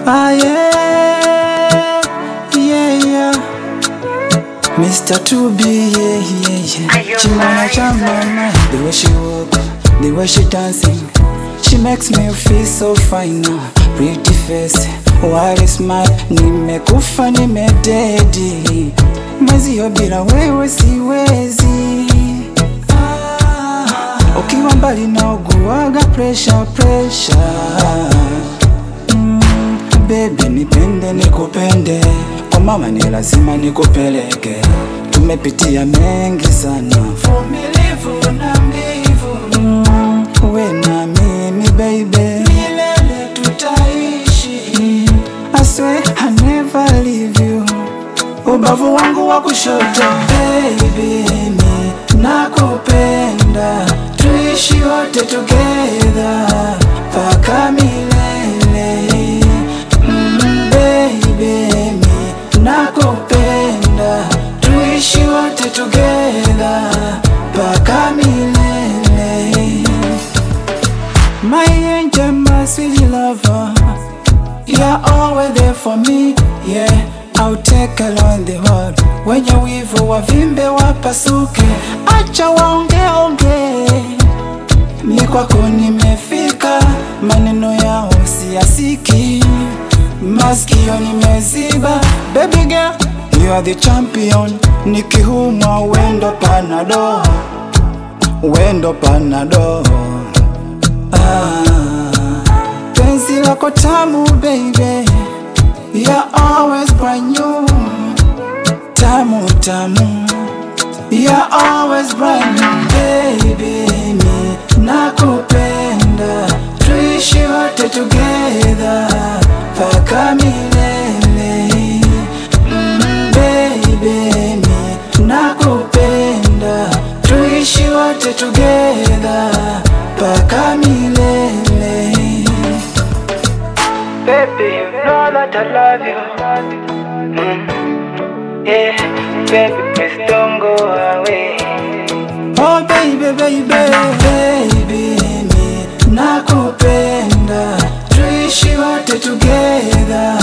Ah, yeah, yeah, yeah. Mr. 2B, yeah, yeah, yeah. Chimona cha mama, the way she walk, the way she dancing, she makes me feel so fine now. Pretty face, white smile, nimekufa nimededi, mwezio bila wewe siwezi. Ah, ukiwa mbali na uguaga pressure, pressure. Mm, baby nipende nikupende, kwa mama ni lazima nikupeleke. Tumepitia mengi sana, vumilivu na mbivu. Mm, we na mimi baby, milele tutaishi. Mm, I swear I never leave you. Ubavu wangu wa kushoto baby, mi nakupenda, tuishi wote together paka milele. Mm, baby, mi nakupenda, tuishi wote together paka milele. My angel, my sweet lover, you're always there for me, yeah. I'll take along the world. Wenye wivu wavimbe wapasuke, acha waongeonge. Mi kwako nimefika, maneno yao siyasiki, masikio nimeziba. Baby girl, you are the champion. Nikihumwa wendo panado, wendo panado. Ah, penzi lako tamu baby, you're always brand new. Tamu tamu, you're always brand new baby. Mi nakupenda, tuishi wote together paka milele. Mm, baby, mi nakupenda, tuishi wote together paka milele. Baby, you know that I love you. Mm. Yeah, baby, please don't go away. Oh baby, baby, baby, mi nakupenda, tuishi wote together